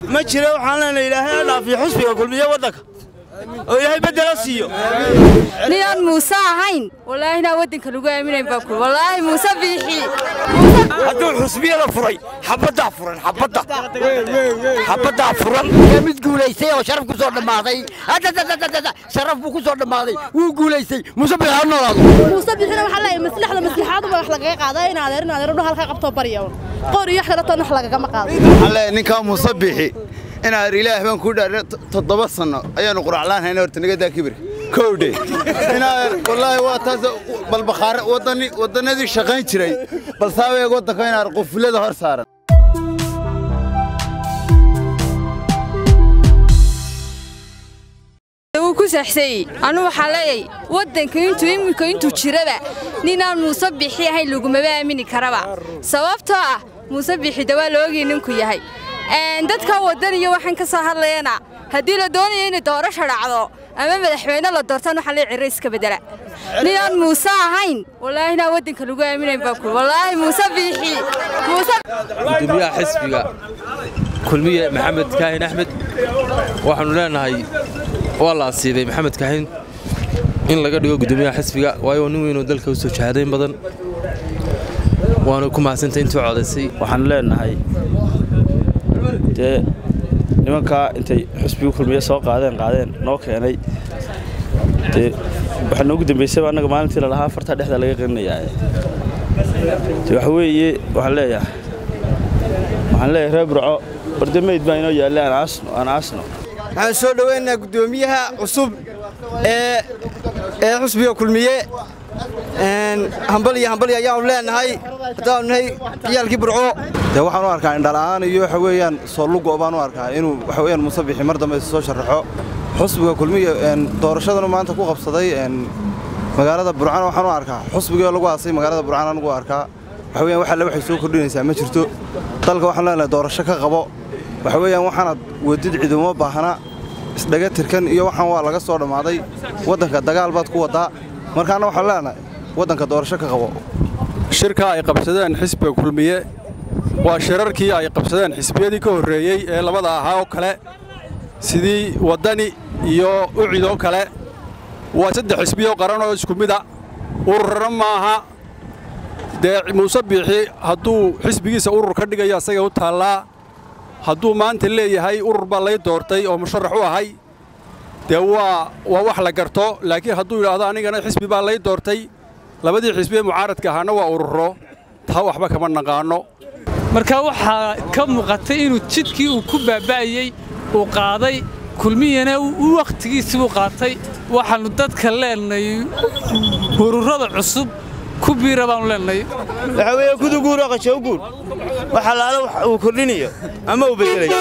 ma jiro waxaan leenahay ilaahay ha dhaafiyo xusbiga kulmiye waddanka oo ilaahay beddela siiyo ninaan muuse ahayn wallaahi inaan waddanka lagu aaminayn baa kul wallaahi muuse biixi hadduu xusbiyada furay xabaddaa furan xabadda xabaddaa furan mid guulaystay oo sharaf ku soo dhammaaday sharaf buu ku soo dhammaaday wuu guulaystay muuse biixi ha noolaado muuse bixina waxaa leeyahay maslaxda maslaxaaduba wax lagaga qaadaa in adeer in adeer dhu halkaa qabtoo barya qoor iyo wax kale toon wax lagagama qaado waxaan leeyahay ninkaa muuse biixi inaad ilaah baan kuu dhaarin toddoba sanno ayaanu quraclaan hayna horta nagadaa kibir kowdhe inaad wallaahi waa taas balbakhaare waddani waddannadii shaqayn jiray balse abeeg waddanka inaad qufulada hor saaran wuu ku saxsayey anu waxaa leeyay waddanka intuu iminka intuu jiraba ninaan muuse bixi ahayn lagumaba aamini karaba sababtoo ah muuse bixi dawaa la ogii ninku yahay dadka waddan iyo waxaan ka soo hadlayana haddii la doonayo inay doorasha dhacdo ama madaxweyne la doortaan waxaa lee cirre iska beddela ninaan muuse ahayn wallaahi inaan waddanka lagu aaminayn baa kul wallaahi muuse biixi muuse gudoomiyaha xisbiga kulmiye maxamed kaahin axmed waxaannu leenahay waa la asiibay maxamed kaahin in laga dhigo gudoomiyaha xisbiga waayo nin weynoo dalka u soo jahadayn badan waanu ku mahadsantay intuu codaysay waxaan leenahay dee nimankaa intay xusbigu kulmiye soo qaadeen qaadeen noo keenay dee waxaa noogu dambaysayba annaga maalintii lalahaa fartaa dhexda laga qaninayaa de waxa weeye waxaan leeyahay waxaan leeyahay reer burco warde meyd baa inoo yaallay aan aasno aan aasno waxaan soo dhowaynaynaa guddoomiyaha cusub ee ee xusbiga kulmiye hambal iyo hambal ayaanu leenahay haddaanu nahay ciyaalkii burco dee waxaan u arkaa indhala'aan iyo waxa weeyaan soollugo baan u arkaa inuu waxa weeyaan muuse bixi mar dambe soo sharaxo xusbiga kulmiye doorashadanu maanta ku qabsaday magaalada burcana waxaan u arkaa xusbigii lagu aasay magaalada burcana anigu arkaa waxa weeyaan wax alle waxay soo kordhinaysaa ma jirto dalka waxaan leenahay doorasho ka qabo waxa weeyaan waxaanad wadid ciduma baahna isdhaga tirkan iyo waxaan waa laga soo dhammaaday waddanka dagaal baad ku waddaa markaana waxaan leenahay waddanka doorasho ka qabo shirka ay qabsadeen xisbiga kulmiye waa shirarkii ay qabsadeen xisbiyadii ka horreeyey ee labada ahaa oo kale sidii waddani iyo ucid oo kale waa saddex xisbiyoo qaran oo isku mida ururana maaha dee muuse biixi hadduu xisbigiisa urur ka dhigayo asaga u taallaa hadduu maanta leeyahay urur baa lay doortay oo musharax u ahay dee waa waa wax la garto laakiin hadduu yidhaahdo anigana xisbi baa lay doortay labadii xisbi ee mucaaradka ahaana waa ururo taa waxba kama naqaanno marka waxaa ka muuqatay inuu jidkii uu ku baaba'ayey uu qaaday kulmiyana u wakhtigiisii uu qaatay waxaannu dadka leenahay ururada cusub ku biira baannu leenahay waxaa weeye kuduguur oo qashowguur wax allaale wax uu kordhinayo ama uu beddelayo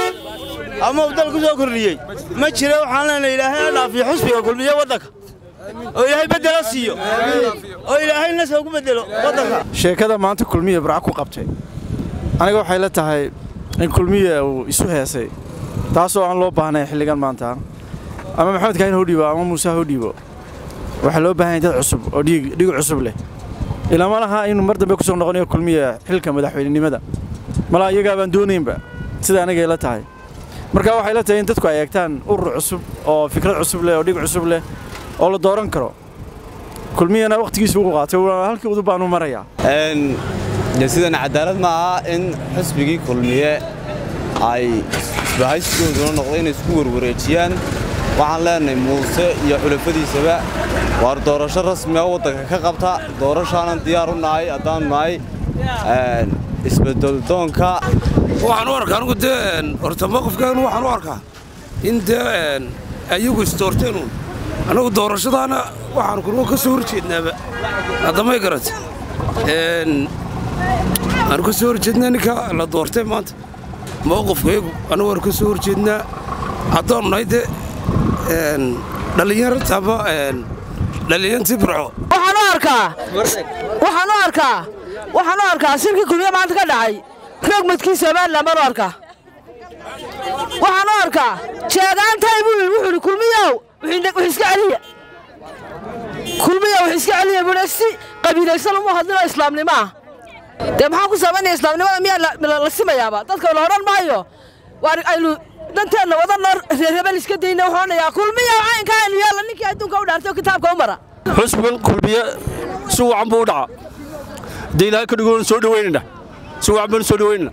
ama uu dal ku soo kordhiyey ma jiro waxaan leenahay ilaahay ha dhaafiyo xusbiga kulmiye waddanka oo ilaahay beddela siiyo oo ilaahay nasoo ku beddelo waddanka sheekada maanta kulmiye burca ku qabtay aniga waxay la tahay in kulmiye uu isu heesay taasoo aan loo baahnayn xilligan maanta ama maxamed kaahin hoo dhiibo ama muuse hoo dhiibo waxaa loo baahan yahay dad cusub oo dhiig dhiig cusub leh ilama laha inuu mar dambe ku soo noqonayo kulmiye xilka madaxweynenimada malaa iyagaa baan doonaynba sida anigay la tahay marka waxay la tahay in dadku ay eegtaan urur cusub oo fikrad cusub leh oo dhiig cusub leh oo la dooran karo kulmiyana wakhtigiisu ugu qaatay halkii udub baanu marayaa de sidan cadaalad ma aha in xisbigii kulmiye ay isbahaysigooduna noqday inay isku warwareejiyaan waxaan leenahay muuse iyo xulafadiisaba waar doorasho rasmiga waddanka ka qabta doorashaanan diyaar u nahay haddaanu nahay isbedeldoonka waxaan u arkaa anigu dee horta mowqifkeenu waxaan u arkaa in dee ayagu isdoorteenuun annagu doorashadaana waxaan kunuga ka soo horjeednaaba haddamay garata aanu ka soo horjeednaa ninka la doortay maanta mowqifkayagu annagu aanu ka soo horjeednaa haddaanu nahay dee dhallinyarta ama dhallinyantii burco waxaan u arkaa waxaan u arkaa waxaan u arkaa shirkii kulmiye maanta ka dhacay rogmadkii somalilan baan u arkaa waxaan u arkaa jeegaantay buu yidhi wuxuu yidhi kulmiyow wix iska celiya kulmiyow wix iska celiya buu yidhi si qabiilaysan uma hadlino islaamnimo ah dee maxaa ku samaynaya islaamnimada miyaa la simayaaba dadka la odhan maayo waar aynu danteenna wadana reerebel iska dayna wuxuunayaa kulmiya caynka aynu yeella ninkii adduunka u dhaartay oo kitaabka u mara xusbigan kulmiye si wacan buu u dhacaa dee ilaahay ka dhigoon soo dhaweynayna si wacan baan soo dhaweynayna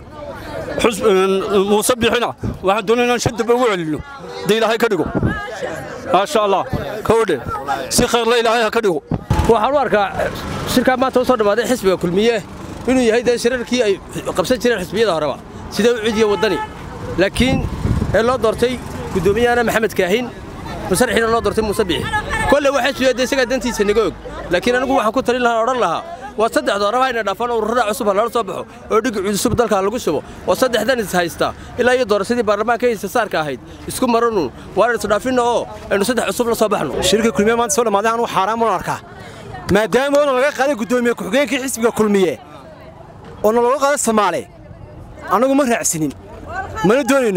muuse bixina waxaan doonay inaan shan dambe ugu celinno dee ilaahay ka dhigo maasha allah kowdhe si khayrla ilaahay ha ka dhigo waxaan u arkaa shirkaa maanta u soo dhammaaday xisbiga kulmiye inuu yahay dee shirarkii ay qabsan jireen xisbiyada horeba sida u cidiya waddani laakiin ee loo doortay guddoomiyahana maxamed kaahin musarxiina loo doortay muuse bixi kolle waa xisbiga dee isagaa dantiisa naga og laakiin anigu waxaan ku talin lahaa odhan lahaa waa saddexda horeba hayna dhaafan ururada cusub ha lala soo baxo oo dhigi cusub dalka lagu shubo oo saddexdan is haysta ilaa iyo doorashadii baarlamaanka haysta saarka ahayd isku maranu waan isdhaafinna oo aynu saddex cusub la soo baxno shirka kulmiye maanta soo dhammaaday anuu xaaraan baan arkaa maadaama oona laga qaaday guddoomiye ku-xigeenkii xisbiga kulmiye oona looga qaaday soomaali annagu ma raacsinin mana doonayno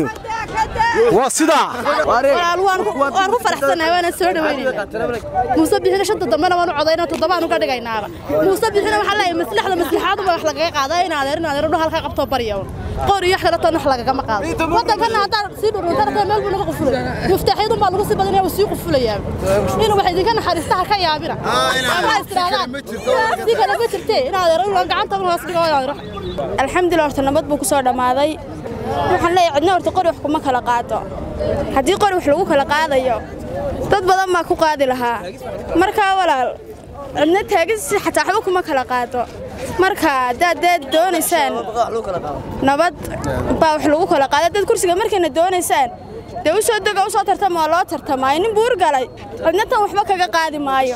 waa sidaa waan ku faraxsanahay waana soo dhaweynayna muuse bixina shanta dambena waanu codayna toddobaan uga dhigaynaaba muuse bixina waxaa leeyahay maslaxda maslaxaadu ma wax lagaga qaadaa in adeer in adeer dhu halkaa qabtoo barya qor iyo wax kale toon wax lagagama qaado waddankana haddaan sii dhuruntan haddana meel buu naga qufulay muftaaxyadun baa lagu sii badanaya wuu sii qufulayaa inuu wax idinka naxariista ha ka yaabina ama istiraadaan si kale ma jirtee in adeer gacanta hoos dhigo in adeer alxamdulilah horta nabad buu ku soo dhammaaday waxaan leeyahay cidna horta qori wax kuma kala qaato haddii qori wax lagu kala qaadayo dad badan baa ku qaadi lahaa markaa walaal cidna taagisi xataa waxba kuma kala qaato marka haddaad dee doonaysaan nabad baa wax lagu kala qaada dad kursiga markayna doonaysaan dee u soo dega u soo tartama waa loo tartamaayo nin buur galay cidna tan waxba kaga qaadi maayo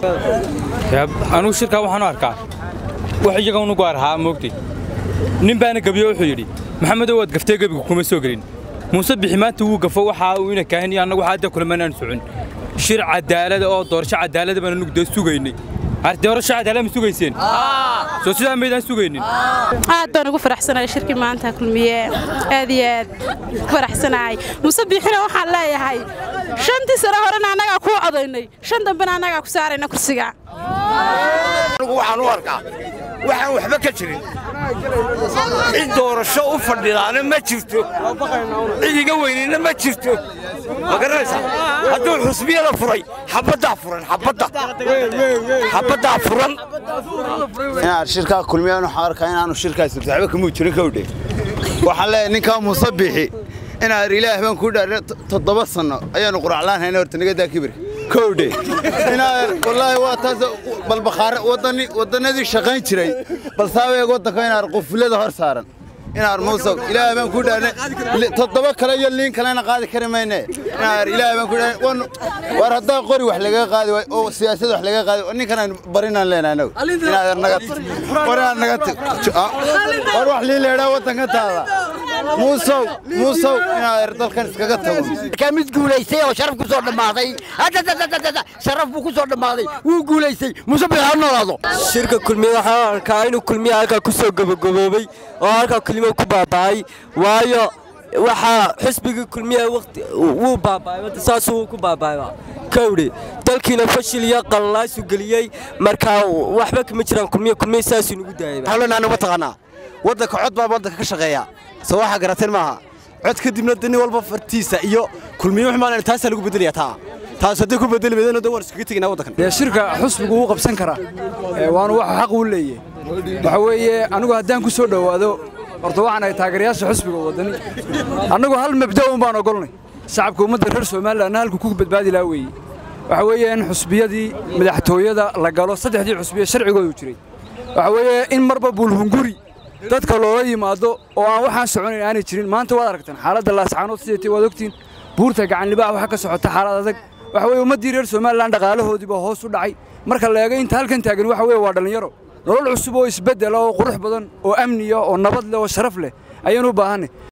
anugu shirkaa waxaan u arkaa wax iyaga unu gaar ahaa moogtay nin baana gebiyo wuxuu yidhi maxamedow waad gaftee gebiga kuma soo gelin muuse bixi maanta wuu gafo waxa uu ina kaahin iyo annagu hadda kulamanaan socon shir cadaalada oo doorasho cadaalada baan anugu dee sugaynay doorasho cadaalad ma sugayseen soo sidaa maydaan sugaynin aad baan ugu faraxsanahay shirkii maanta kulmiye aad iyo aad ku faraxsanahay muuse biixina waxaan leeyahay shantii sano horena annagaa kuu codaynay shan dambena annagaa ku saarayna kursiga anigu waxaan u arkaa waxaan waxba ka jirin cid doorasho u fadhidaana ma jirto cid iga weynina ma jirto ma garanaysaa hadduu xusbiyada furay xabaddaa furan xabadda xabaddaa furan inaad shirkaa kulmiyaan waxaan arkaa inaanu shirkaas waxba kamuu jirin kowdhe waxaan leeyahay ninkaa muuse bixi inaad ilaah baan kuu dhaarina toddoba sanno ayaanu quraclaan hayna horta nagadaa kibir kowdhe inaad wallaahi waa taas balbakhaare waddani waddannadii shaqayn jiray balsaabeeg waddanka inaad qufulada hor saaran inaad muuse ilaah baan kuu dhaarina toddoba kale iyo liin kalena qaadi kari mayne inaad ilaah baan kuu dhaarina war haddaa qori wax lagaga qaadi waay oo siyaasad wax lagaga qaadi ninkan aan barinaan leenahay anagu inaad naga war inaad naga war wax lii leedhaa waddanka taada muusow muusow inaad dalkan iskaga tago markaa mid guulaystay oo sharaf ku soo dhammaaday sharaf buu ku soo dhammaaday wuu guulaystay muuse bixi ha noolaado shirka kulmiye waxaan arkaa inuu kulmiye halkaa ku soo gabagaboobay oo halkaa kulmiye ku baaba'ay waayo waxaa xisbigii kulmiye waqti wuu baaba'ay wadda saasuu ku baaba'ayba kowdhi dalkiina fashil iyo qallalaasu geliyey markaa waxba kama jiraan kulmiye kulmiye saasuu nagu daayay hawlanaana ma taqaanaa waddanka cod baa waddanka ka shaqeeya soo waxaa garateen maaha cod kadibna nin walba fartiisa iyo kulmiye wax maalan taasaa lagu beddelaya taa taas haddii ku bedeli weydana waan iskaga teginaa waddankan dee shirka xusbigu wuu qabsan karaa waanu wax xaq uu leeyahay waxa weeye anigu haddaan ku soo dhowaado horta waxaan ahay taageerayaasha xusbiga waddani annagu hal mabda un baan ogolnay shacabka ummadda reer somalilandna halku ku badbaadi lahaa weeye waxa weeye in xusbiyadii madaxtooyada la galo saddexdii xusbiya sharcigoodu jiray waxa weeye in marba buulhunguri dadka loola yimaado oo aan waxaan soconayn aanay jirin maanta waad aragtaan xaaladda laascaanood sideetay waad ogtiin buurta gacanlibaax waxa ka socota xaalad adag waxa weeye ummaddii reer somalilan dhaqaalahoodiiba hoos u dhacay marka la eego inta halkan taagan waxa weeye waa dhallinyaro nolol cusub oo isbeddela oo qurux badan oo amniya oo nabad leh oo sharaf leh ayaan u baahanay